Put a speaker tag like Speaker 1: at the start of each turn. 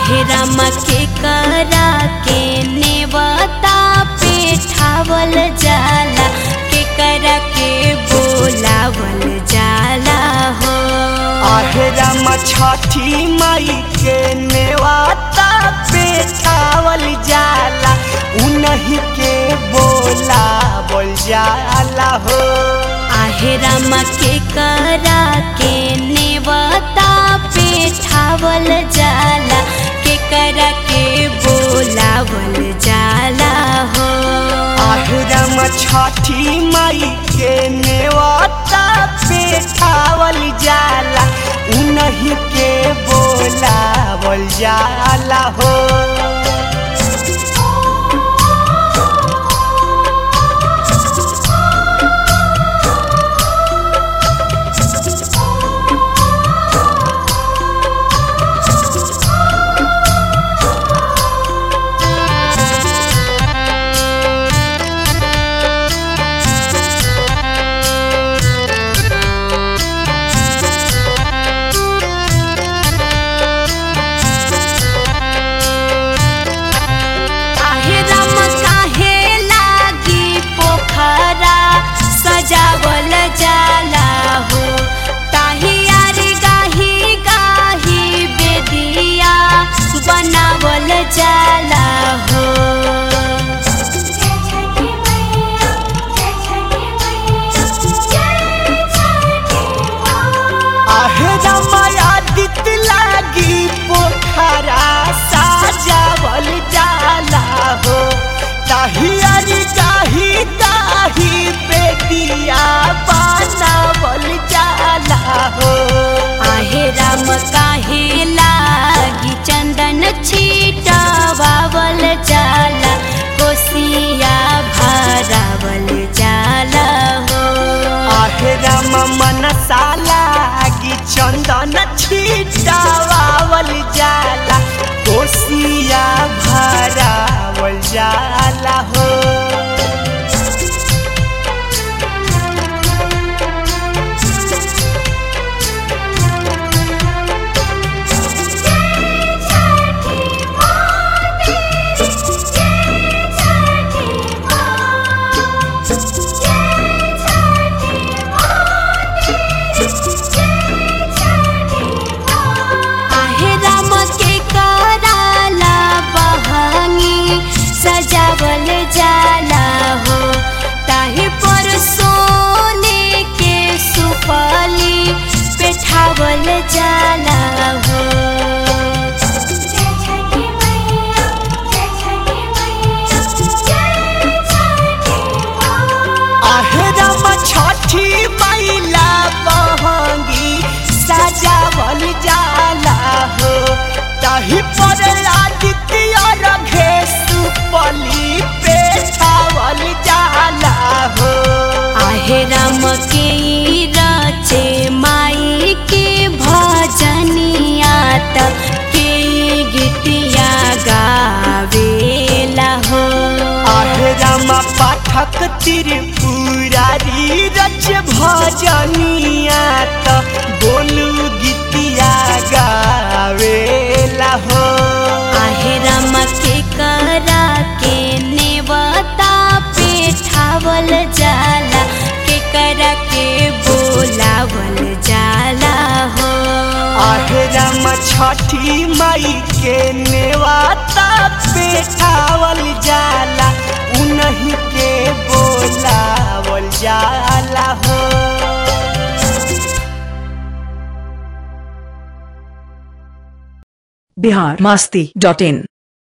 Speaker 1: आहे रामा के करा के नेवता पे ठावल जाला के करा के बोलावल जाला हो
Speaker 2: आहरम छठी माई के नेवाता पे छावल जाला उन्हीं के बोला बोल जाला हो
Speaker 1: आहे रामा के करा के नेवता पे ठावल जाला के करा के बोलावल जाला हो
Speaker 2: आहरम छठी माई के नेवाता पे छावल जाला उन्हीं के बोला बोल जाला हो
Speaker 1: आहे राम काहे लागी पोखरा सजावल जाला हो ताही यारी गाही गाही बेदिया बनावल जाला हो
Speaker 2: आहरम आदित लागी पोखरा साजावल जाला हो ताहियारी गाही गाही बेदिया बनावल जाला हो
Speaker 1: आहे राम काहे लागी चंदन छीटावल जाला कोसिया भरावल जाला हो
Speaker 2: आहरम मनसाला की चंदन छिटावल जाला कोसिया भरावल जाला हो
Speaker 1: आहे राम के कराला बहंगी सजावल जाला हो ताही पर सोने के सुपली पेठावल जाला हो
Speaker 2: आहरम छठी मैला बहंगी सजावल जाला हो तही पर आदित्य रघे सुपली पे छावल जाला हो
Speaker 1: आहे राम के ई रचे माई के भजनिया त के ई गीतिया गावेला हो
Speaker 2: आहरम पाठक त्रिपुरारी रच भजनिया त बोलू गीतिया गावेला हो
Speaker 1: आहे राम के करा के नेवता पे ठावल जाला के करा के बोलावल जाला हो
Speaker 2: आहरम छठी माई के नेवाता पे ठावल जाला उन्हीं के बोलावल जाला हो
Speaker 3: बिहार मस्ती डॉट इन